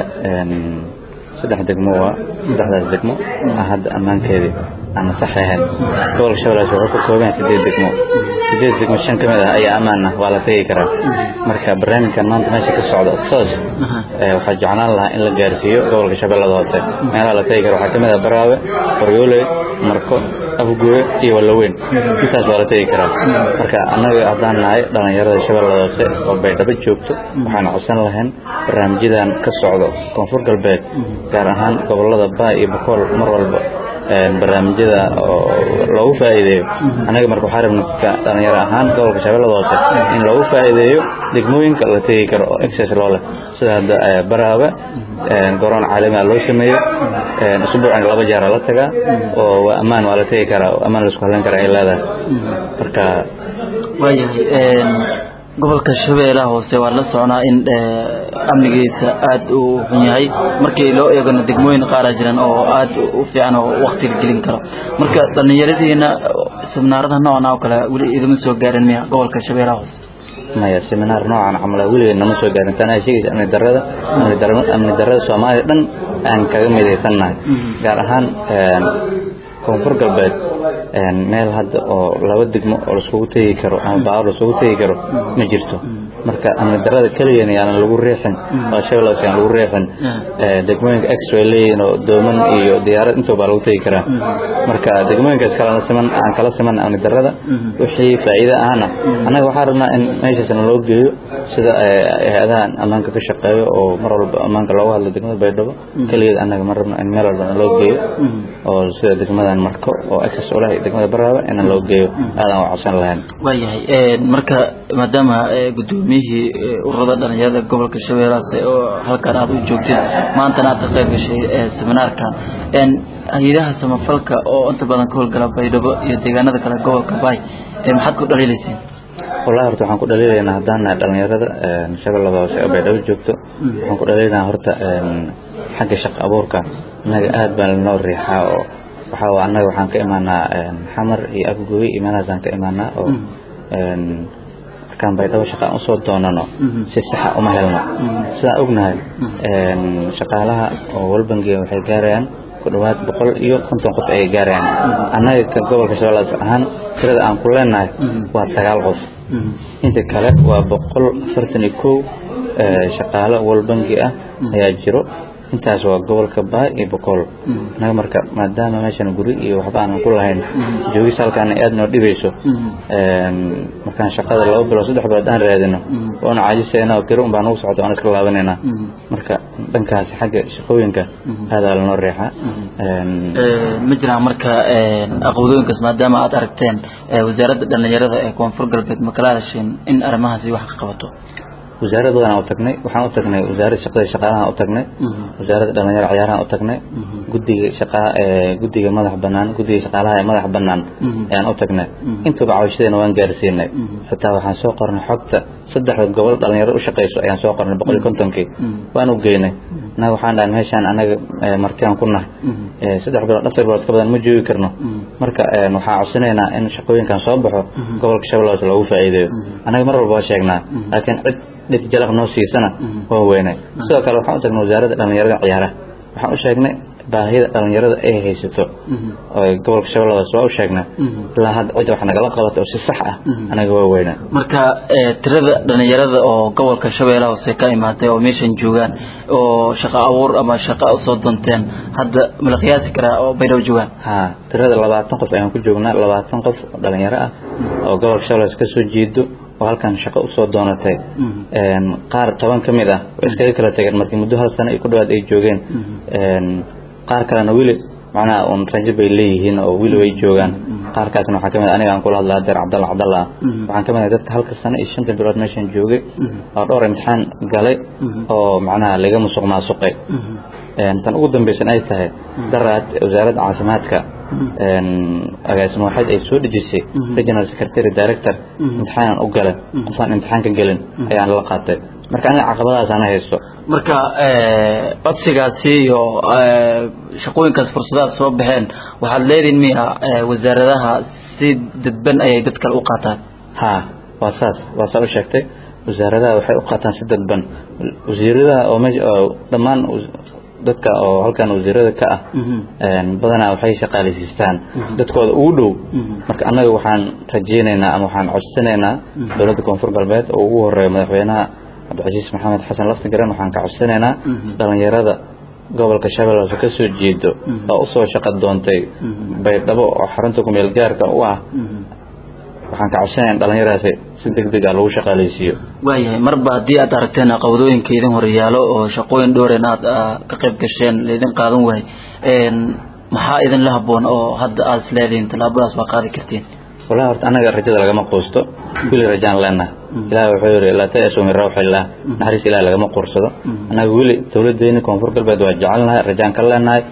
saddex degmo waa saddexdaas degmo ah hadda ammaankeedii aan sax ahayn gobolka shabeellaas wuxuu ka kooban yahay sideed degmo sideed degmo shan ka mid ah ayaa ammaan ah waa la tegi karaa marka barnaamijkan maanta meesha ka socda soos waxaa jeclaan lahaa in la gaarsiiyo gobolka shabeellada hoose meelaha la tegi kara waxaa ka mid ah baraawe qoryooley marko afgooye iyo wallaweyn intaas waa la tegi karaa marka annaga haddaan nahay dhallinyarada shabeellada hoose oo baydhabo joogto waxaan codsan lahayn barnaamijyadan ka socdo koonfur galbeed gaar ahaan gobolada baa iyo bakool mar walba barnaamijyada loogu faa'iideeyo annaga marka waxaa rabna dhalinyaro ahaan gobolka shabeellada hoose in loogu faa'iideeyo degmooyinka la tegi karo oo excess loo leh sida hadda baraabe garoon caalami ah loo sameeyo usbuucan laba jeera la tagaa oo waa ammaan waa la tegi karaa oo ammaan laisku halleyn kara ay leedahay marka waayahay gobolka shabeellaha hoose waa la soconaa in amnigiisa aad u xun yahay markii loo eegano degmooyin qaaraa jiran oo aad u fiican oo waktiga gelin karo marka dhallinyaradiina seminaarada noocan oo kale weli idama soo gaarin miya gobolka shabeellaha hoose maya seminaar noocan camal weligeed nama soo gaarin tan ay sheegaysa amni darrada amni darrada soomaaliya dhan aan kaga midaysannahay gaar ahaan koonfur galbeed meel hadda oo laba degmo oo laiskugu tegi karo ama baawar laiskugu tegi karo ma jirto marka amni darrada keligeed yaanan lagu riixin oo shabeellaas yaan lagu riixin degmooyinka ex way leeyihiin oo dooman iyo diyaarad intoo baa lagu tegi karaa marka degmooyinkaas kala siman aan kala siman amni darrada wixii faa'iido ahna annaga waxaan rabnaa in meeshaasna loo geeyo sida hay-adahan ammaanka ka shaqeeyo oo mar walba ammaanka looga hadlo degmada baydhabo keligeed annaga ma rabno in meel walbana loo geeyo oo sida degmadan marko oo access u leh degmada baraawe inaan loo geeyo aadaan u codsan lahayn waayahay marka maadaama guddoomiyihii ururada dhalinyarada gobolka shabeellahaas oo halkan aad u joogtid maantana aad ka qayb gashay seminaarkan hay-adaha samafalka oo inta badan ka howlgala baydhabo iyo deegaanada kale gobolka baay maxaad ku dhaliilayseen wallahi horta waxaan ku dhaliilaynaa haddaan nahay dhalinyarada shabeellada hoose oo baydhabo joogto waxaan ku dhaliilaynaa horta xagga shaqo abuurka innaga aad baan lanoo riixaa oo waxaa annaga waxaan ka imaanaa xamar iyo afgooy iyo meelahaasaan ka imaanaa oo markaan baydhabo shaqaan usoo doonano si saxa uma helno sidaan ognahay shaqaalaha oo walbangiga waxay gaarayaan ku dhawaad boqol iyo konton qof ay gaarayaan annaga ka gobolka shabeelladas ahaan tirada aan ku leenahay waa sagaal qof inta kale waa boqol afartan iyo kow shaqaalo wal bangi ah ayaa jiro intaas waa gobolka baay iyo boqol annaga marka maadaama meeshan guri iyo waxba aanan ku lahayn joogis halkaana aad noo dhibayso markaan shaqada laba bilood saddex bilood aan raadino waana caajisayna oo kiro un baa nagu socota waan iska laabanaynaa marka dhankaasi xagga shaqooyinka aadaa lanoo reexaa ma jiraan marka aqoodooyinkaas maadaama aad aragteen wasaaradda dhallinyarada ee koonfur galbeed ma kala hadasheen in arrimahaasi wax ka qabato wasaarad badan u tagnay waxaan u tagnay wasaaradda shaqada shaqaalaha u tagnay wasaaradda dhalinyarada ciyaaraha u tagnay guddiga shaqaa ee guddiga madax bannaan guddiga shaqaalaha ee madax bannaan ayaan u tagnay intuba cawshadeena waan gaarsiinay xitaa waxaan soo qornay xogta saddexda gobol dhalinyarada u shaqayso ayaan soo qornay boqol iyo kontonkii waan u geynay annaga waxaan dhahay meeshaan anaga martiaan ku nahay saddex bilood afar bilood ka badan ma joogi karno marka waxaan codsanaynaa in shaqooyinkan soo baxo gobolka shabeelladas loogu faa'iideeyo annaga mar walba waa sheegnaa laakiin cid dhib jalaq noo siisana waa weynay sidoo kale waxaan u tagnay wasaaradda dhallinyarada ciyaaraha waxaan u sheegnay baahida dhallinyarada ay haysato oo gobolka shabeelladaas waa u sheegnay ilaa hadda cid wax nagala qabato oo si sax ah anaga waa weynaa marka tirada dhallinyarada oo gobolka shabeellaha hoose ka imaatay oo meeshan joogaan oo shaqo abuur ama shaqo usoo doonteen hadda ma la qiyaasi karaa oo baydhabo joogaan ha tirada labaatan qof ayaan ku joognaa labaatan qof oo dhalinyaro ah oo gobolka shabeelladas ka soo jeedo oo halkan shaqo usoo doonatay qaar toban ka mid ah way iskaga kala tageen markii muddo hal sano iyo ku dhawaad ay joogeen qaar kalena weli macnaha un rajo bay leeyihiin oo weli way joogaan qaarkaasna waxaa kamid aniga aan kula hadlaa deer cabdalla cabdalla ah waxaan kamid ahay dadka halka sano iyo shanta bilood meeshan joogay oo dhowr imtixaan galay oo macnaha laga musuq maasuqay tan ugu dambaysan ay tahay daraad wasaaradda caafimaadka agaasimo waxaad ay soo dhejisay regional secretary director imtixaanan u galay qofaan imtixaan ka gelin ayaan la qaatay marka aniga caqabadaas ana haysto marka codsigaasi iyo shaqooyinkaas fursadahaas soo baxeen waxaad leedihin miya wasaaradaha si dadban ayay dad kale u qaataan ha waa saas waa saa u sheegtay wasaaradaha waxay u qaataan si dadban wasiiradaha oo meesha oo dhammaan dadka oo halkan wasiirada ka ah badanaa waxay shaqaaleysiistaan dadkooda ugu dhow marka annaga waxaan rajeynaynaa ama waxaan codsanaynaa dowladda koonfur galbeed oo ugu horeeya madaxweynaha cabdicasiis maxamed xasan laftigaran waxaan ka codsanaynaa dhalinyarada gobolka shabeellaas ka soo jeedo oo usoo shaqo doontay baydhabo oo xarunta kumeel gaarka u ah waxaan ka codsanayaa dhalinyaradaasi si deg deg ah lagu shaqaaleysiiyo waayahay marba haddii aad aragteen caqabadooyinka idin horyaalo oo shaqooyin dhowren aad ka qayb gasheen laydin qaadan waay maxaa idinla haboon oo hadda aad isleedihiin tallaabadaas waa qaadi kartiin wallahi horta annaga rajada lagama quusto weli rajaan leenahay ilaah wuxuu yidhi laa ta'asu min rawxillah naxariis ilaah lagama quursado annaga weli dowladdeeni koonfur galbeed waa jecelnahay rajaan ka leenahay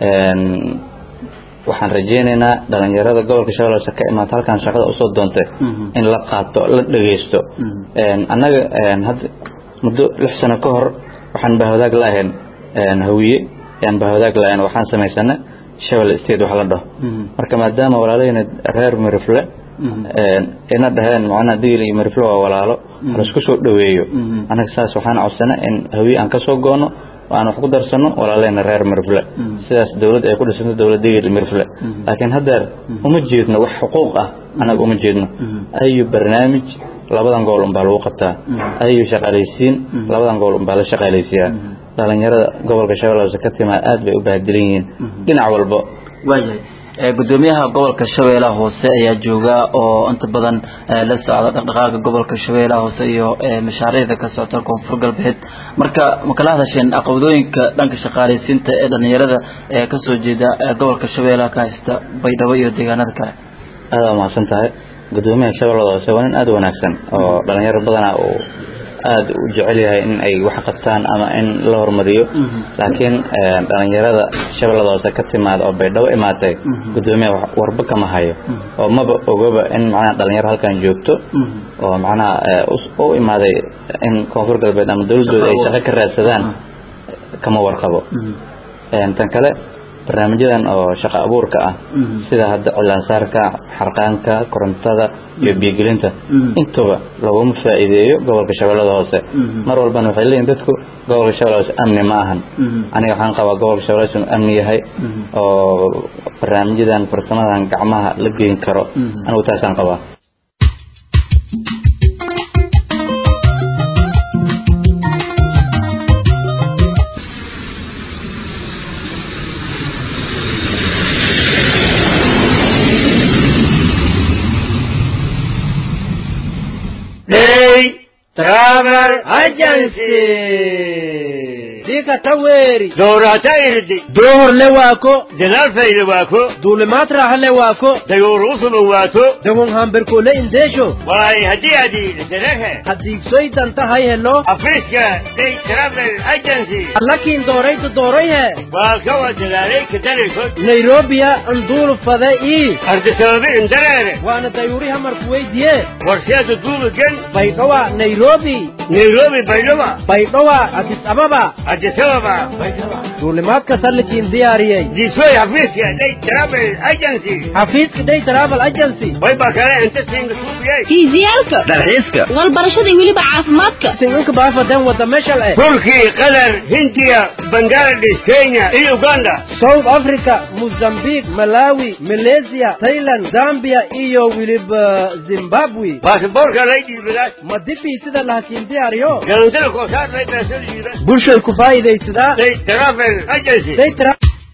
waxaan rajeynaynaa dhalinyarada gobolka shabeellaas ka imaata halkan shaqada usoo doontay in la qaato la dhegeysto annaga hadda muddo lix sano ka hor waxaan bahwadaag la ahayn hawiye ayaan bahwadaag la ahayn waxaan samaysanay shabel state wax la dhaho marka maadaama walaalahayna reer mirifle ina dhaheen macnaha digil iyo mirifle waa walaalo laisku soo dhoweeyo annaga saas waxaan codsanay in hawiye aan kasoo goono aan wax ku darsano walaaleyna reer mirfle sidaas dowlad ay ku dhisanto dowlad digil mirfle laakiin haddeer uma jeedno wax xuquuq ah anaga uma jeedno ayu barnaamij labadan gobol unbaa lagu qabtaa ayu shaqaalaysiin labadan gobol unbaa la shaqaalaysiyaa dhalinyarada gobolka shabeellaas ka timaa aad bay u baahdilan yihiin dhinac walba waayahay gudoomiyaha gobolka shabeellaha hoose ayaa jooga oo inta badan la socda dhaqdhaqaaga gobolka shabeellaha hoose iyo mashaariicda ka socota koonfur galbeed marka ma kala hadasheen caqabadooyinka dhanka shaqaalaysiinta ee dhalinyarada ee kasoo jeeda gobolka shabeellaha ka haysta baydhabo iyo deegaanada kale aada umahadsan tahay gudoomiyaha shabeellada hoose waa nin aada u wanaagsan oo dhalinyaro badanaa uu aada u jecel yahay in ay wax qabtaan ama in la hormariyo laakiin dhalinyarada shabeellada hoose ka timaada oo baydhabo imaatay gudoomiyaha warba kama hayo oo maba ogaba in macnaha dhalinyaro halkan joogto oo macnaha u imaaday in koonfur galbeed ama dowladooda ay shaqo ka raadsadaan kama warqabo tan kale barnaamijyadan oo shaqo abuurka ah sida hadda cilaansaarka xarqaanka korontada iyo biyogelinta intaba laguma faa'iideeyo gobolka shabeellada hoose mar walbana waxay leeyihin dadku gobolka shabeellada hoose amni ma ahan aniga waxaan qabaa gobolka shabeellada hoose inuu amni yahay oo barnaamijyadan farsamadan gacmaha la geyn karo anigu taasaan qabaa Day Travel Agency. Dika taweri. Doorata irdi. Door le waako. Dalaal fayle waako. Duulimaad raaxa le waako. Dayoor usuma waato. Dagon hamberkole indeesho. Waay haddii adi dalahe. Haddiigsoy danta hay helo. Afriska Day Travel Agency. Allakiin dooraytu doorayhe. Waa kawa dalaalay kadalaysod. Nairobiya anduulu fade ii. Ardisababi indareere. Waana dayuuri hamarku weydiye. Warsheeda duuba gen. Baydhawa Nairobi. Nairobi Baydhawa. Baydhawa Addis Ababa. Addis Ababa. Baydhawa. duulimaadka sallikiin diyaariyey Disoy Afriska Day Travel Agency. xafiiska day travel agency Way baa kale inta siinga suubiyay. fiisiyaalka Dalxiiska. walbarashada iyo weliba caafimaadka sincinka baafadan wada meshal eh Turkey, Qatar, Hindiya, Bangladesh, Kenya iyo Uganda. south africa mozambique malawi malaysia thailand zambia iyo weliba zimbabwe Baasaboorka lay dhiibadaa. ma dibii sida lahakiin diyaariyo Galantada koosaar lay baasoo dhiibaa. bulshay ku faa'iidaysadaa Day Travel Agency. day tra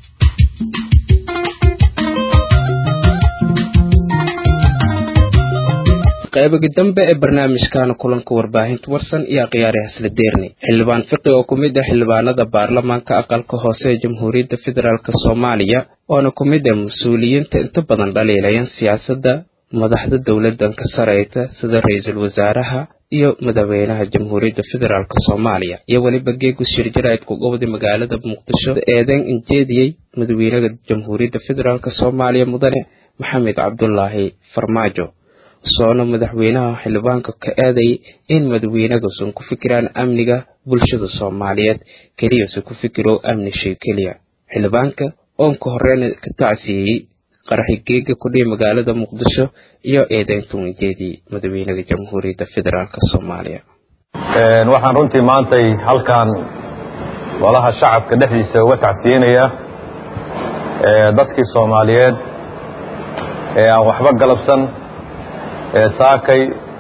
qaybaga dambe ee barnaamijkaana kulanka warbaahinta warsan iyo akhyaari hasla deerni xildhibaan fiqi oo ku mid ah xildhibaanada baarlamaanka aqalka hoose ee jamhuuriyadda federaalk soomaaliya oona ku mid ah mas-uuliyiinta inta badan dhaliilayan siyaasadda madaxda dowladdan ka sareyta sida ra-iisul wasaaraha iyo madaxweynaha jamhuuriyadda federaalk soomaaliya iyo weliba geegu shirjarayd ku gobday magaalada muqdisho eedeyn injeediyey madaxweynaha jamhuuriyadda federaalk soomaaliya mudane maxamed cabdulaahi farmaajo soona madaxweynaha xildhibaanka ka aaday in madaxweynagusan ku fikiraan amniga bulshada soomaaliyeed keliyase ku fikiro amni shay keliya xildhibaanka oon ka horeyna ka tacsiyeeyey qaraxi geega kudhihi magaalada muqdisho iyo eedeynta ujeedii madaxweynaha jamhuuriyadda federaalk soomaaliya waxaan runtii maantay halkan golaha shacabka dhexdiisa uga tacsiyeynayaa dadkii soomaaliyeed ee aan waxba galabsan ee saakay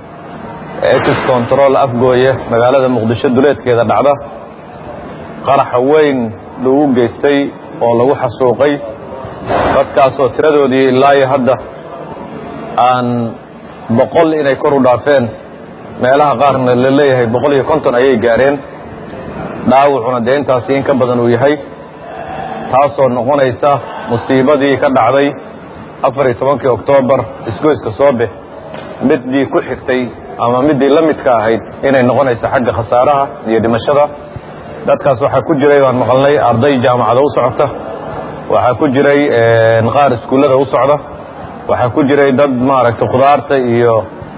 ex control afgooye magaalada muqdisho duleedkeeda dhacda qaraxa weyn lagu geystay oo lagu xasuuqay dadkaasoo tiradoodii ilaa iyo hadda aan boqol inay kor u dhaafeen meelaha qaarna la leeyahay boqol iyo konton ayay gaareen dhaawacuna dee intaasi in ka badan uu yahay taasoo noqonaysa musiibadii ka dhacday afar iyo tobankii oktoobar isgoyska soobe middii ku xigtay ama middii la midka ahayd inay noqonayso xagga khasaaraha iyo dhimashada dadkaas waxaa ku jiray waan maqalnay arday jaamacada u socota waxaa ku jiray qaar iskuullada u socda waxaa ku jiray dad maaragtay khudaarta iyo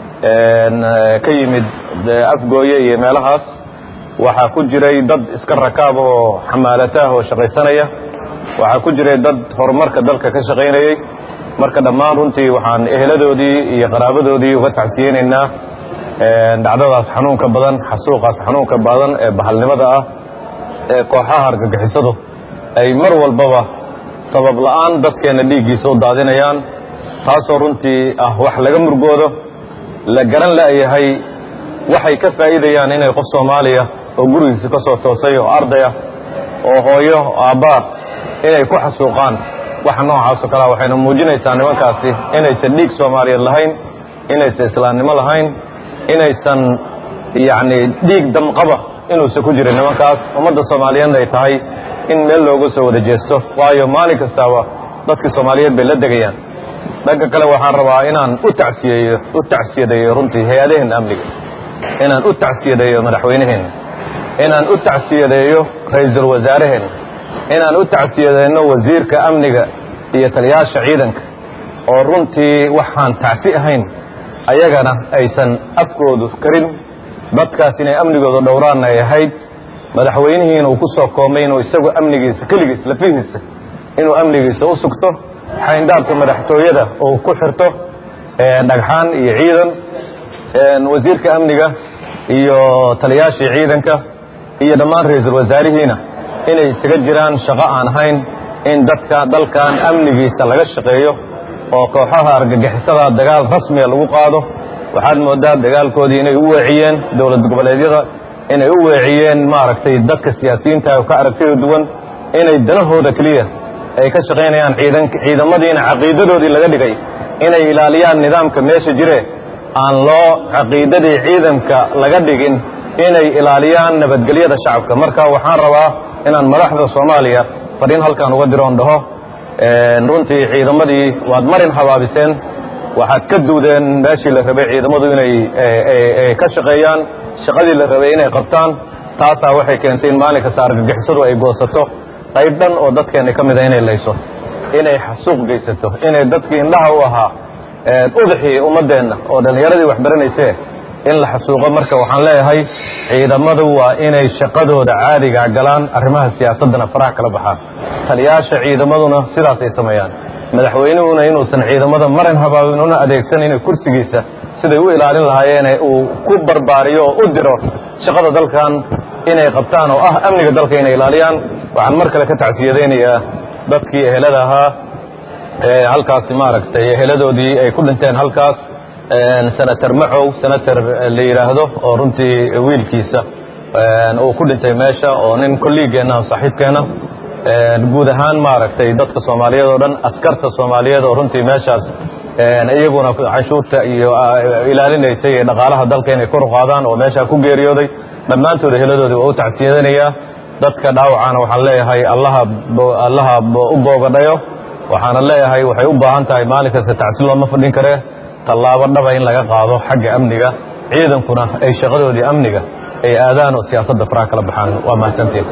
ka yimid afgooye iyo meelahaas waxaa ku jiray dad iska rakaab oo xamaalataah oo shaqaysanaya waxaa ku jiray dad horumarka dalka ka shaqaynayey marka dhammaan runtii waxaan eheladoodii iyo qaraabadoodii uga tacsiyeynaynaa dhacdadaas xanuunka badan xasuuqaas xanuunka badan ee bahalnimada ah ee kooxaha argagixisadu ay mar walbaba sabab la'aan dadkeenna dhiiggiisa u daadinayaan taasoo runtii ah wax laga murgoodo la garan la'yahay waxay ka faa'iidayaan inay qof soomaaliya oo gurigiisa ka soo toosay oo ardaya oo hooyo aabbaa inay ku xasuuqaan waxa noocaasoo kalea waxayna muujinaysaa nimankaasi inaysan dhiig soomaaliyeed lahayn inaysan islaamnimo lahayn inaysan yacni dhiig damqaba inuusan ku jirin nimankaas ummadda soomaaliyeedna ay tahay in meel looga soo wada jeesto waayo maalin kastaaba dadkii soomaaliyeed bay la degayaan dhanka kale waxaan rabaa inaan u tacsiyeeyo u tacsiyadeeyo runtii hay-adaheenna amniga inaan u tacsiyadeeyo madaxweynaheenna inaan u tacsiyadeeyo ra-iisul wasaaraheenna inaan u tacsiyadeyno wasiirka amniga iyo taliyaasha ciidanka oo runtii waxaan tacsi ahayn ayagana aysan afkoodu karin dadkaas inay amnigooda dhowraanna ay ahayd madaxweynihiina uu ku soo koomay inuu isagu amnigiisa keligiis lafihiisa inuu amnigiisa u sugto xayndaabka madaxtooyada uu ku xirto dhagxaan iyo ciidan wasiirka amniga iyo taliyaashii ciidanka iyo dhammaan ra-iisul wasaarihiina inay isaga jiraan shaqo aan ahayn in dadka dalkan amnigiisa laga shaqeeyo oo kooxaha argagixisada dagaal rasmiga lagu qaado waxaad moodaa dagaalkoodii inay u weeciyeen dowlad goboleedyada inay u weeciyeen maaragtay dadka siyaasiyiinta ka aragtida duwan inay danahooda keliya ay ka shaqaynayaan ciidamadiina caqiidadoodii laga dhigay inay ilaaliyaan nidaamka meesha jire aan loo caqiidadii ciidanka laga dhigin inay ilaaliyaan nabadgelyada shacabka marka waxaan rabaa inaan madaxda soomaaliya fariin halkaan uga diroon dhaho runtii ciidamadii waad marin habaabiseen waxaad ka duudeen meeshii la rabay ciidamadu inay ka shaqeeyaan shaqadii la rabay inay qabtaan taasaa waxay keentay in maalin kasta argagixisadu ay goosato qayb dhan oo dadkeenna ka mida inay layso inay xasuuq geysato inay dadkii indhaha u ahaa udaxii ummaddeenna oo dhallinyaradii wax baranaysee in la xasuuqo marka waxaan leeyahay ciidamadu waa inay shaqadooda caadigaa galaan arrimaha siyaasaddana faraha kala baxaan taliyaasha ciidamaduna sidaas ay sameeyaan madaxweynuhuna inuusan ciidamada marin habaabin una adeegsan inay kursigiisa siday u ilaalin lahaayeen uu ku barbaariyo oo u diro shaqada dalkan inay qabtaan oo ah amniga dalka inay ilaaliyaan waxaan mar kale ka tacsiyadaynayaa dadkii ehelada ahaa halkaasi maaragtay eheladoodii ay ku dhinteen halkaas senator macow senator la yidhaahdo oo runtii wiilkiisa uu ku dhintay meesha oo nin kolliigeenna saaxiibkeena guud ahaan maaragtay dadka soomaaliyeed oo dhan askarta soomaaliyeed oo runtii meeshaas iyaguna canshuurta iyo ilaalinaysay ee dhaqaalaha dalka inay kor u qaadaan oo meeshaa ku geeriyooday dhammaantood eheladoodii waa u tacsiyadanayaa dadka dhaawacana waxaan leeyahay allaha allaha u boogadhayo waxaana leeyahay waxay u baahan tahay maalin kasta tacsi looma fadhin karee tallaabo dhaba in laga qaado xagga amniga ciidankuna ay shaqadoodii amniga ay aadaan oo siyaasadda faraha kala baxaan waa mahadsantiin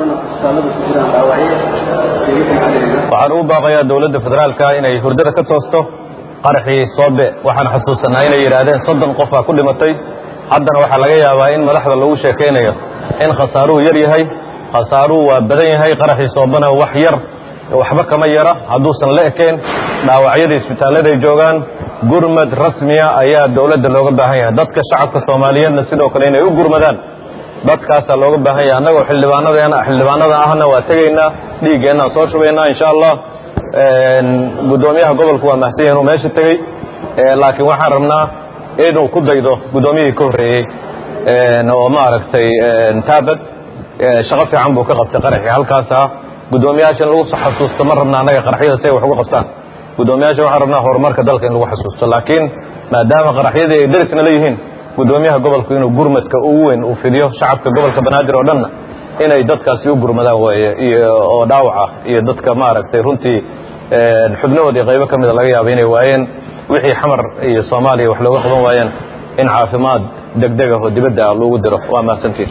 waxaan ugu baaqayaa dowladda federaalka inay hurdada ka toosto qaraxii soobe waxaan xasuusanaa inay yidhaahdeen soddon qof baa ku dhimatay haddana waxaa laga yaabaa in madaxda lagu sheekaynayo in khasaaruhu yar yahay khasaaruhu waa badan yahay qaraxii soobena wax yar waxba kama yara hadduusan la ekayn dhaawacyada isbitaalladay joogaan gurmad rasmiya ayaa dowladda looga baahan yahay dadka shacabka soomaaliyeedna sidoo kale inay u gurmadaan dadkaasaa looga baahan yahay annagoo xildhibaanadeena xildhibaanada ahna waa tegaynaa dhiiggeennaan soo shubaynaa insha allah guddoomiyaha gobolku waa mahsan yahay inuu meesha tegey laakiin waxaan rabnaa inuu ku daydo guddoomiyihii ka horreeyey oo maaragtay taabad shaqo fiican buu ka qabtay qaraxii halkaasa guddoomiyaasha in lagu xasuusto ma rabna annaga qaraxyada si ay wax uga qabtaan guddoomiyaasha waxaan rabnaa horumarka dalka in lagu xasuusto laakiin maadaama qaraxyadii ay derisna leeyihiin guddoomiyaha gobolku inuu gurmadka ugu weyn uu fidiyo shacabka gobolka banaadir oo dhanna inay dadkaasi u gurmadaan waaye iyo oo dhaawaca iyo dadka maaragtay runtii xubnahoodii qaybo ka mida laga yaaba inay waayeen wixii xamar iyo soomaaliya wax looga qaban waayeen in caafimaad degdeg ah oo dibadda ah loogu diro waa mahadsantiin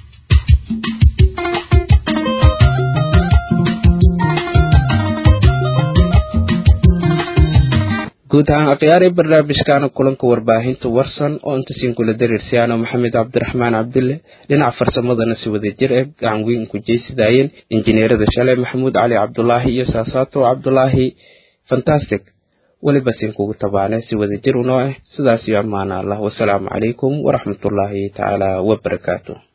guud ahaan akhyaari barnaamijkaana kulanka warbaahinta warsan oo inta siin kula dariirsayaano maxamed cabdiraxmaan cabdulle dhinaca farsamadana si wada jir ee gacan weyn ku jeysidaayeen injineerada shalay maxamuud cali cabdulaahi iyo saasaato cabdulaahi fantastic weliba siin kugu tabaane si wada jir unoo ah sidaas iyo ammaana allah wasalaamu calaykum waraxmatullaahi tacaala wabarakaatu